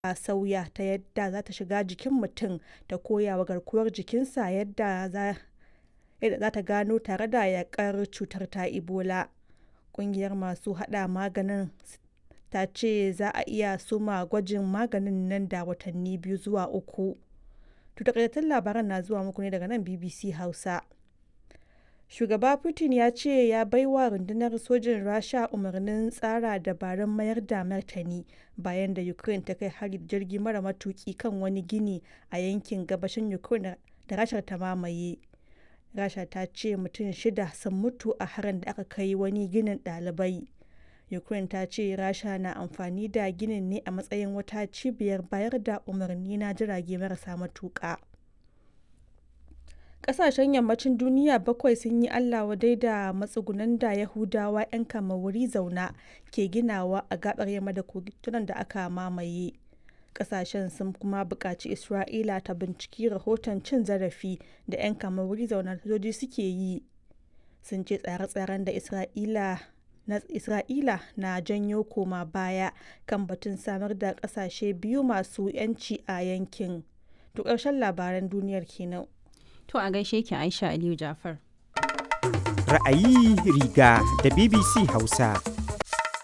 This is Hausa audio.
a sauya ta yadda za ta shiga jikin mutum ta koya wa garkuwar jikinsa yadda za ta gano tare da yakar cutar ta ebola ƙungiyar masu hada maganin ta ce za a iya soma gwajin maganin nan da watanni biyu zuwa uku to takaitattun labaran na zuwa muku ne daga nan bbc hausa shugaba putin ya ce ya baiwa rundunar sojin rasha umarnin tsara dabarun mayar da martani bayan da ukraine ta kai hari da jirgi mara matuki kan wani gini a yankin gabashin ukraine da rashar ta mamaye rasha ta ce mutum shida sun mutu a harin da aka kai wani ginin ɗalibai ukraine ta ce rasha na amfani da ginin ne a matsayin wata cibiyar bayar da umarni na jirage marasa matuƙa Ƙasashen yammacin duniya bakwai sun yi Allah wadai da matsugunan da Yahudawa 'yan wuri zauna ke ginawa a gabar yamma da kogitunan da aka mamaye. Ƙasashen sun kuma buƙaci Isra'ila ta binciki rahoton cin zarafi da 'yan wuri zauna sojoji suke yi. Sun ce tsare-tsaren da Isra'ila na Isra'ila na janyo koma baya kan batun samar da ƙasashe biyu masu 'yanci a yankin. To ƙarshen labaran duniyar kenan. To a gaishe ki Aisha Aliyu Jafar. Ra'ayi riga da BBC Hausa.